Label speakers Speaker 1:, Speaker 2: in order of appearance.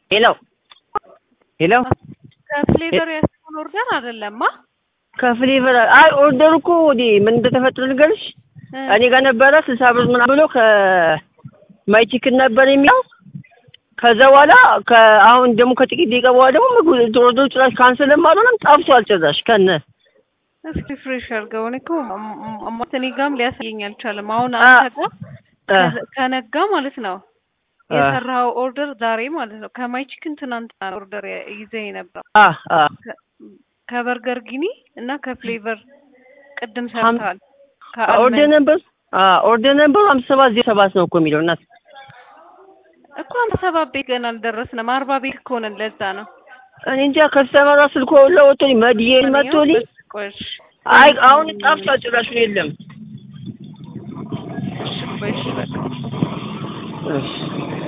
Speaker 1: ሄሎ ሄሎ
Speaker 2: ከፍሌቨር ያስሆን ኦርደር አይደለማ።
Speaker 1: ከፍሌቨር አይ ኦርደሩ እኮ ወዲ ምን እንደተፈጠረ ንገርሽ። እኔ ጋር ነበረ ስልሳ ብር ምናምን ብሎ ከማይ ቺክን ነበር የሚለው ከዛ በኋላ አሁን ደግሞ ከጥቂት ደቂቃ በኋላ ደግሞ ምግቡ ኦርደሩ ጭራሽ ካንሰልም አልሆነም ጠፍቷል ጭራሽ ከነ
Speaker 2: እስኪ ፍሬሽ አድርገው። እኔ እኮ እኔ ጋርም ሊያሳየኝ አልቻለም። አሁን አንተ ጋር ከነጋ ማለት ነው የሰራው ኦርደር ዛሬ ማለት ነው። ከማይ ቺክን ትናንትና ኦርደር ይዘህ ነበር። ከበርገር ጊኒ እና ከፍሌቨር ቅድም ሰርተዋል።
Speaker 1: ኦርደር ነበር ኦርደር ነበር ሀምሳ ሰባት ዜሮ ሰባት ነው እኮ የሚለው እናት
Speaker 2: እኮ ሀምሳ ሰባት ቤት ገና አልደረስንም። አርባ ቤት እኮ ነን። ለዛ ነው
Speaker 1: እኔ እንጃ ከስተመሯ ስልኮ ለወጥቶኝ መድዬ መጥቶልኝ አይ አሁን ጠፍቷል ጭራሹን የለም።
Speaker 2: እሺ ቆይ እሺ በቃ
Speaker 1: እሺ